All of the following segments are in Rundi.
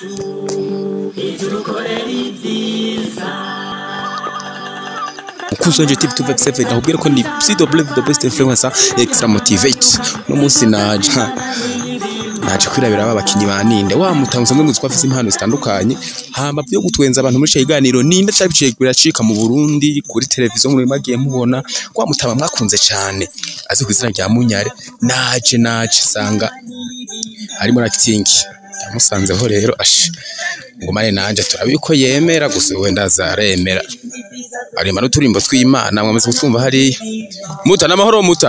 ukuzi wanje tv 257 nakubwira ko ni cw the best influencer extra motivate no munsi naje naje kwirabira aba bakinyi ba ninde wa mutanga usanzwe muzi ko afise impano zitandukanye hama byo gutwenza abantu muri kiganiro ninde cyabiciye biracika mu Burundi kuri televiziyo muri magiye mubona kwa mutaba mwakunze cyane azi ku izina rya Munyare naje naje sanga ari muri acting yamusanzeho rero ashi ngumane nanje turabi ko yemera gusa wenda azaremera arema n'uturimbo tw'Imana mwamaze kutwumva hariya muta n'amahoro muta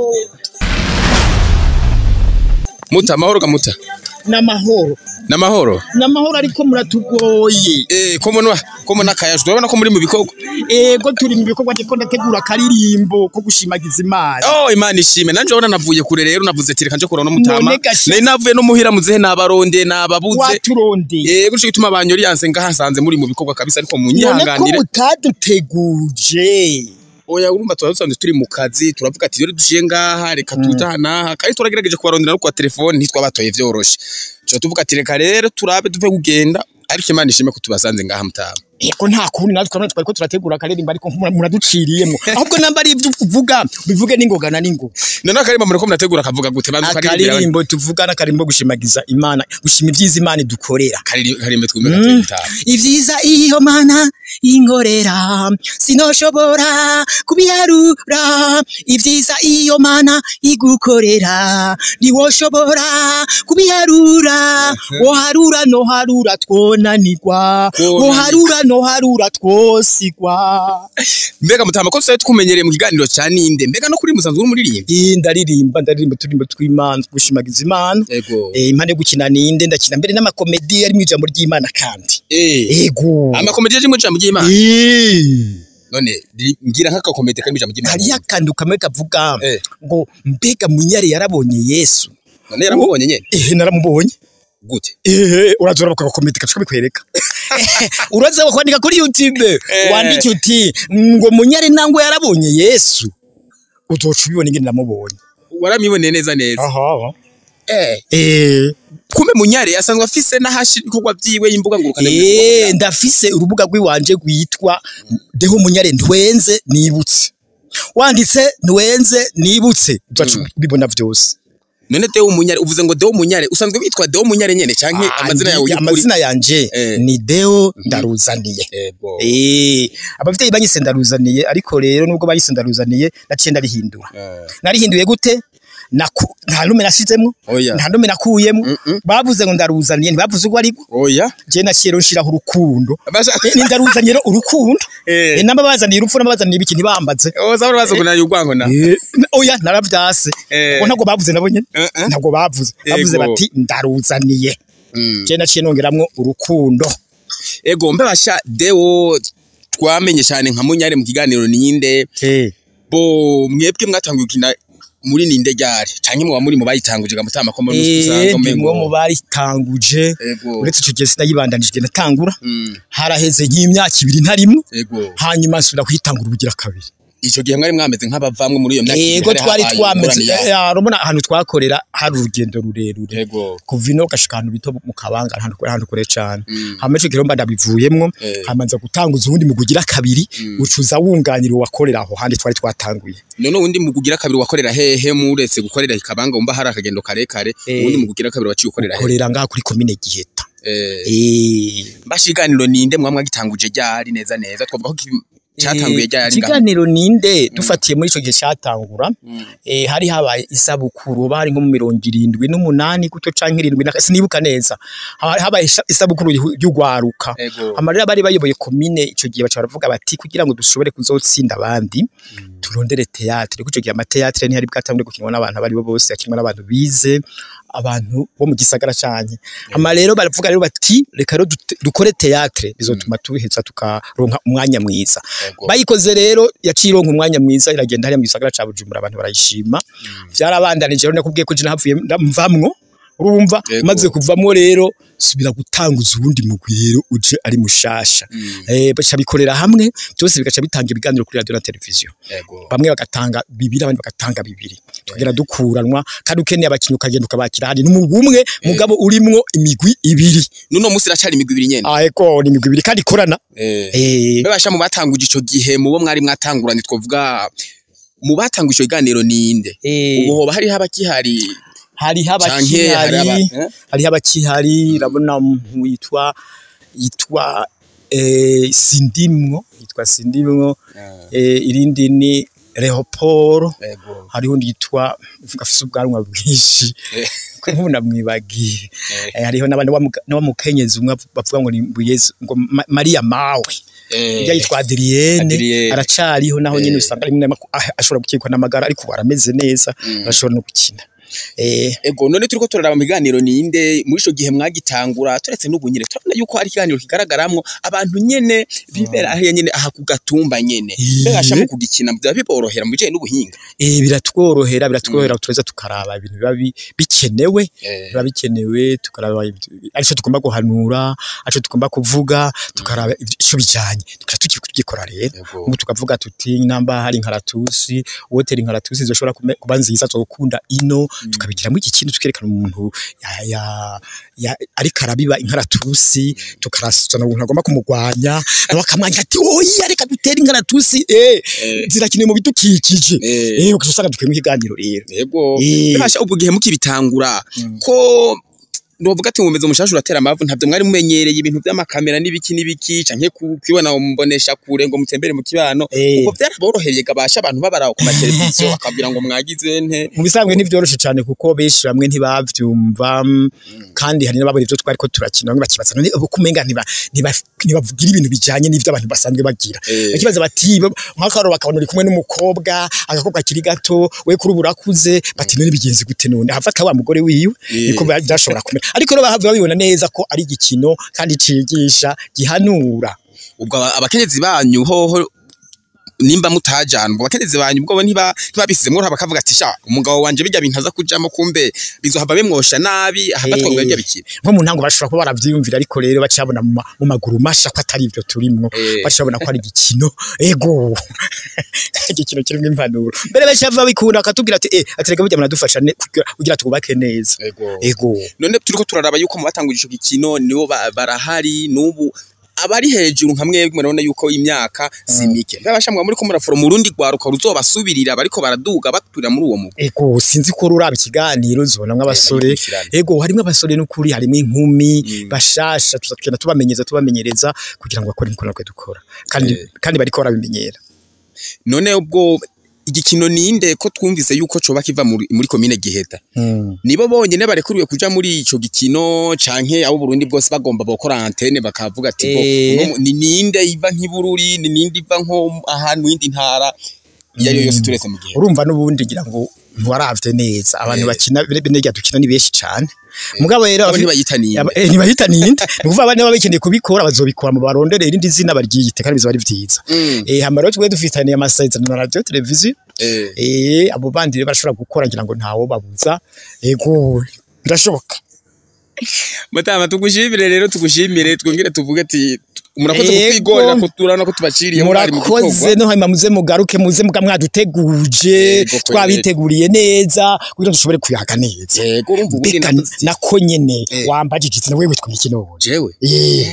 muta amahoro ga muta n'amahoro n'amahoro n'amahoro ariko muratugoye eh ko mona ko mona kayaje urabona ko muri mu bikorwa ego turi mu bikorwa ndiko ndategura akaririmbo ko gushimagiza imana oh imana ishime nanje urabona navuye kure rero navuze ati reka nje kurana n'umutama None gasha- nari navuye no muhira muzehe nabaronde nababuze waturondeye eh guco gituma banyori yanse ngahasanze muri mu bikorwa kabisa ariko none ko munyihanganire mutaduteguje oya urumva tuba dusanzwe turi mu kazi turavuga ati rero dushiye ngaha reka tutahana kandi turagerageje kubarondera no kwa telefone ntitwabatoye vyoroshe cyo tuvuga ati reka rero turabe tuve kugenda ariko imana ishime ko tubasanze ngaha mutama ego nta kundi natwe twari twariko turategura akaririmbo ariko mura- muraduciriyemwo ahubwo namba ari ibyo uvuga bivuge n'ingoga na n'ingoga none akarimba mureko murategura kavuga gute banza ukaririmbira akaririmbo tuvuga n'akarimbo gushimagiza imana gushima ibyiza imana idukorera karimbe twumve gateye mutama ivyiza iyo mana inkorera sinoshobora kubiharura ivyiza iyo mana igukorera ntiwoshobora kubiharura woharura noharura twonanirwa Twonanirwa. woharura noharura twosigwa mbega mutama ko tusaye tukumenyereye mu kiganiro cya ninde mbega no kuri musanzwe uri muririmba Ii, ndaririmba ndaririmba turimbo tw'imana gushimagiza imana ego Eh, impande yo gukina ninde ndakina mbere n'amakomedi ari mu ijambo ry'imana kandi eh ego amakomedi yaje mu ijambo ry'imana Eh. none ri- ngira nk'akakomedi kari mu ijambo ry'imana hariyo akantu kamwe kavuga Eh. ngo mbega munyare yarabonye yesu none yaramubonye nyene ehe naramubonye gute ehe urazora bakakomedi kacuka bikwereka uraza kwandika kuri youtube Eh. wandike uti ngo munyare nangwe yarabonye yesu uzoca ubibona ingene namubonye waramiboneye neza neza aha eh eh kumbe munyare asanzwe afise n'ahashira ibikorwa vyiwe y'imbuga ngurukana Eh, ndafise urubuga rw'iwanje rwitwa deho munyare ntwenze nibutse wanditse ntwenze nibutse uzaca Mm. ubibona vyose none Deo Munyare uvuze ngo Deo Munyare usanzwe witwa Deo Munyare nyene canke Ah, amazina yawe ndi- y'ukuri amazina yanje Eh. ni deo ndaruzaniye ego Eh, abavyeyi banyise ndaruzaniye ariko rero nubwo banyise ndaruzaniye naciye ndarihindura Eh, narihinduye gute Naku- nta nume nashizemwo oya nta nume nakuyemwo Mm-mm. bavuze ngo ndaruzaniye ntibavuze urwo ariko oya je naciye rero nshiraho urukundo basha Eh, ni ndaruzaniye rero urukundo eh Eh, namba bazaniye urupfu nabazaniye ibiki ntibambaze oza bari bazoguna y'ugwango na Eh, oya naravyase Eh. ngo ntabwo bavuze nabo nyene Eh, eh. ntabwo bavuze bavuze Ego. bati ndaruzaniye Mm. je naciye nongeramwo urukundo ego mbe basha Deo twamenye cyane nka Munyare mu kiganiro ninde Eh. bo mwebwe mwatanguye gukina muri ninde ryari canke muba muri mu bayitanguje gamutama ko muri Eh, usanga ndi mwo mu baritanguje ego uretse ico gihe sinayibandanije igihe natangura Mm, haraheze nk'imyaka ibiri ntarimwo ego hanyuma nsubira kuyitangura ubugira kabiri ico gihe mwari mwameze nk'abavamwe muri iyo myaka ibiri, yego hari twari habaye twameze ingorane yaho. eh, urabona ahantu twakorera hari urugendo rurerure ego kuva ino gashika ahantu bito mu kabanga ahantu kure ahantu kure cane Mm. hama ico gihe mba ndabivuyemwo Eh. hamanza gutanguza uwundi mu kugira kabiri Mm. ucuza wunganira uwakorera aho handi twari twatanguye none uwundi mu kugira kabiri wakorera hehe muretse gukorera ikabanga umva hari akagendo karekare Eh. uwundi mu kugira kabiri waciye ukorera hehe korera ngaha kuri komine giheta Eh, eh mbashiganiro ninde mwamwe gitanguje ryari neza neza twavuga ko ki- cyatanguye ryari ngaho ikiganiro ninde dufatiye muri ico gihe catangura Mm. eh, hari habaye isabukuru hoba hari nko mu mirongo irindwi n'umunani guto canke irindwi na- sinibuka neza Haba- habaye isa- isabukuru y'u- y'ugwaruka ego amarira bari bayoboye komine ico gihe baca baravuga bati kugira ngo dushobore kuzotsinda abandi turondere teatre kuko ico gihe amateatre ntihari bwatangure gukinwa n'abantu abari bo bose yakinwa n'abantu bize abantu bo mu gisagara canye ama rero baravuga rero bati reka rero dute- dukore teatre bizotuma tuheza tukaronka umwanya mwiza ego bayikoze rero yaciye ironka umwanya mwiza iragenda hariya mu gisagara ca Bujumbura abantu barayishima vyarabandanije rero nakubwiye ko je nahavuye mvamwo urumva Yego. maze kuvamo rero subira gutanguza uwundi mugwi rero uje ari mushasha eh baca bikorera hamwe byose bigaca bitanga ibiganiro kuri radio na televiziyo yego bamwe bagatanga bibiri abandi bagatanga bibiri tukagenda dukuranwa kandi ukeneye abakinnyi ukagenda ukabakira hari n'umugwi umwe mugabo urimwo imigwi ibiri nuno munsi iracari imigwi ibiri nyene ah eko ni imigwi ibiri kandi ikorana eh eh bebasha mu batanguje ico gihe mu bo mwari mwatanguranye twovuga mu batanguje ico kiganiro ninde eh, ubu hoba hariho abakihari hariho canke hari aba abakihari eh? hariho abakihari urabona umuntu yitwa yitwa eh, sindimwo yitwa sindimwo eh, irindi ni Leopold yego hariho undi yitwa uvuga afise ubwanwa bwinshi Eh. ko nk'ubu namwibagiye Eh. Eh, hariho n'abandi wamuga- n'abamukenyezi umwe bavuga ngo ni Yesu ngo Ma- Maria mawe eh Ujya yitwa Adrienne Adrienne. aracariho naho nyine Eh. usanga rimwe na rimwe ah, ashobora gukekwa n'amagara ariko ubu arameze neza Mm. arashobora no gukina eh Ego none turiko turaraba mu biganiro ninde muri ico gihe mwagitangura turetse n'ubu nyene turabona yuko hari ikiganiro kigaragaramwo abantu nyene bibera ahiye nyene aha ku gatumba nyene Iye. mbega mu kugikina byaba biborohera mu bijanye n'ubuhinga eh biratworohera biratworohera tureza tukaraba ibintu biba bi- bikenewe Eh, biba bikenewe tukaraba ibyo- arico tugomba guhanura arico tugomba kuvuga tukaraba ico bijanye tukaca tukigikora rero Ego. ubu tukavuga tuti namba hari inkaratusi wotera inkaratusi zoshobora kume- kuba nziza zokunda ino tukabigiramo iki kintu tukerekana umuntu ya- ya- ya- ariko arabiba inkaratusi tukarasana umuntu agomba kumugwanya nawe akamwanya ati oya reka dutere inkaratusi eh Eh, zirakenewe mu bidukikije eh, eh ukaca usanga dukwiye mu kiganiro rero Ego. Eh. Bebasha ubwo gihe mukibitangura Mm. ko Novuga ati ngumeze umushashu uratera amavu ntabyo mwari mumenyereye ibintu by'amakamera n'ibiki n'ibiki canke kubibona mumbonesha kure ngo mutembere mu kibano Eh. ubwo byaraboroheye gabasha abantu babaraho ku mateleviziyo bakabwira ngo mwagize nte mu bisanzwe ntivyoroshe cyane kuko benshi bamwe ntibavyumva kandi hari n'ababona ivyo twari ko turakina bamwe bakibaza none ubu kumenga ntiba ntiba- ntibavugira ibintu bijanye n'ivyo abantu basanzwe bagira Eh. bakibaza bati nk'akaro bakabona uri kumwe n'umukobwa agakobwa kiri gato we kuri ubu urakuze bati none bigenze gute none hafata wa mugore wiwe Eh. niko biba- byashobora kumera ariko rero bahava babibona neza ko ari igikino kandi cigisha gihanura ubwo aba- abakenyezi banyu hoho nimba mutajana ubwo abakenyezi banyu ubwo bo ntiba ntibabisizemwo bakavuga ati sha umugabo wanje bijya bintu aza kujamo kumbe bizohava bimwosha nabi ahafatwa ngo Eh. bijya bikira nko mu ntango bashobora kuba baravyiyumvira ariko rero bacabona mu ma- mu maguru masha ko atari ivyo turimwo Eh. bacabona ko ari igikino ego igikino kirimo impanuro mbere benshi bava bikunda akatubwira ati eh aterega burya muradufasha ne- kugira- kugira twubake neza ego none turiko turaraba yuko mu batanguje ico gikino nibo ba- barahari n'ubu abari hejuru nka mwebwe murabona yuko imyaka si mike mbabasha mwa muri ko muraforoma urundi rwaruka ruzobasubirira bariko baraduga baturira muri uwo mugwi ego sinzi ko ruraba ikiganiro zibona nk'abasore bagikurikirana. ego harimo abasore n'ukuri harimo inkumi Mm. bashasha tuzagenda tubamenyeza tubamenyereza kugira ngo bakore imikono natwe dukora kandi Eh. kandi bariko barabimenyera none ubwo igikino ninde ko twumvise yuko coba kiva muri, muri komine Giheta nibo bonyene barekuriwe kuja muri ico gikino canke abo Burundi bwose bagomba bokora antene bakavuga ati bo Eh. uno mu- ni ninde iva nk'ibururi ni ninde iva nko ahantu yindi ntara iyo ariyo yose Mm. turetse mu gihe urumva n'ubundi ngira ngo ntiwaravye neza abantu Eh. bakina benega dukina ni benshi cane mugabo rero abo abafi- ntibayita ninde Aba- eh, ntibahita ninde ni ukuvuga abana baba bakeneye kubikora bazobikora mu barondere irindi zina baryiyite kandi bizoba ari vyiza Mm. eh hama rero twe dufitaniye amasezerano na radio televiziyo Eh. eh abo bandi rero barashobora gukora ngira ngo ntawo babuza ego birashoboka Matama tugushimire rero tugushimire twongere tuvuge ati murakoze Yego. kutwigorera ko turabona ko tubaciriye mwari mu murakoze gikorwa. no hanyuma muze mugaruke muze muga mwaduteguje Yego, kweli. twabiteguriye neza kugira ngo dushobore kuyaga neza Yego urumva ubundi mbega navuze- nako nyene Eh. wambajije iti wewe witwa iki none jewe eh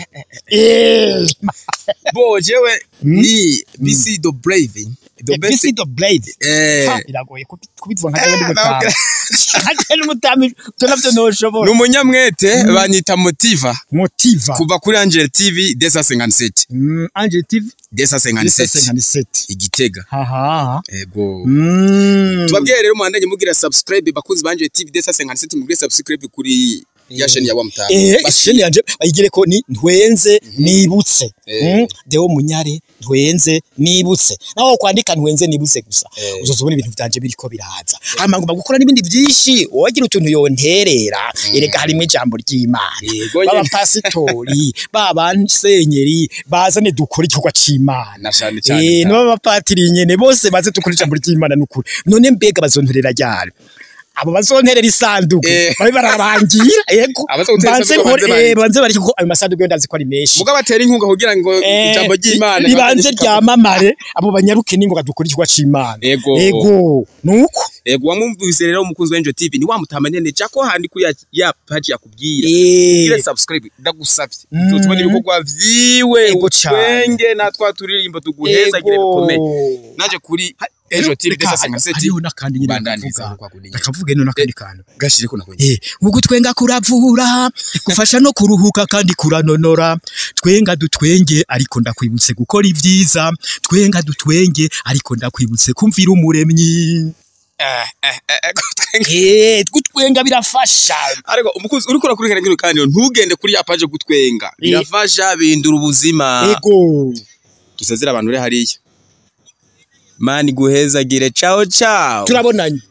eh bo jewe ni BC the Brave the best Bisi the blade eh Ha, biragoye kubi- kubivuga nka kandi mutama kandi mutama byo navyo noshobora ni umunyamwete banyita motiva motiva kuva kuri Angel TV desa 57 mm anje tv desa 57 57 igitega haha ego mm tubabwiye rero muhandanye mugira subscribe bakunzi ba Angel TV desa 57 mugire subscribe kuri ya chaîne ya wa mutanga eh isheni yanje bayigire ko ni ntwenze nibutse Eh. Mm, deo munyare ntwenze nibutse naho kwandika ntwenze nibutse gusa Eh. uzozobona ibintu byanje biriko biraza hama ngomba gukora n'ibindi byinshi wagira utuntu yonterera erega harimo ijambo ry'Imana Yego baba nyene. pasitori baba nsenyeri bazane dukora igikorwa c'Imana na cyane Eh, cyane n'abapatiri nyene bose baze dukora ijambo ry'Imana n'ukuri none mbega bazonterera ryari abo bazonterera isanduku Eh. babe bararangira yego Abazogutera banze isanduku nkore banze eh, banze bareke ko ayo masanduku yo ndazi ko ari menshi muga batera inkunga kugira ngo Eh, ijambo ry'Imana ribanze ryamamare abo banyaruke ningoga dukora ikigo c'Imana Ego. ego nuko Ego wamwumvise rero umukunzi wa Angel TV ni wamutama nyene jako handi kuri ya, ya page yakubwira eh Gire subscribe ndagusavye Mm. uzotubona ibikorwa vyiwe Ego cane. utwenge na twa turirimbo tuguheza gire bikomeye naje kuri Angel TV Reka, desa sengaseti hariho n'akandi nyine bandaniza nakavuga. kwa kundi Nakavuga ino n'akandi kantu gashire ko nakonye Eh, ugutwenga kuravura gufasha no kuruhuka kandi kuranonora twenga dutwenge ariko ndakwibutse gukora ivyiza twenga dutwenge ariko ndakwibutse kumvira umuremyi eh eh eh gutwenga eh gutwenga birafasha ariko umukunzi uriko urakurikirana kino kandi ntugende kuri ya page gutwenga Eh. birafasha bindura ubuzima ego dusezera abantu uri hariya mani guhezagire ciao ciao turabonanye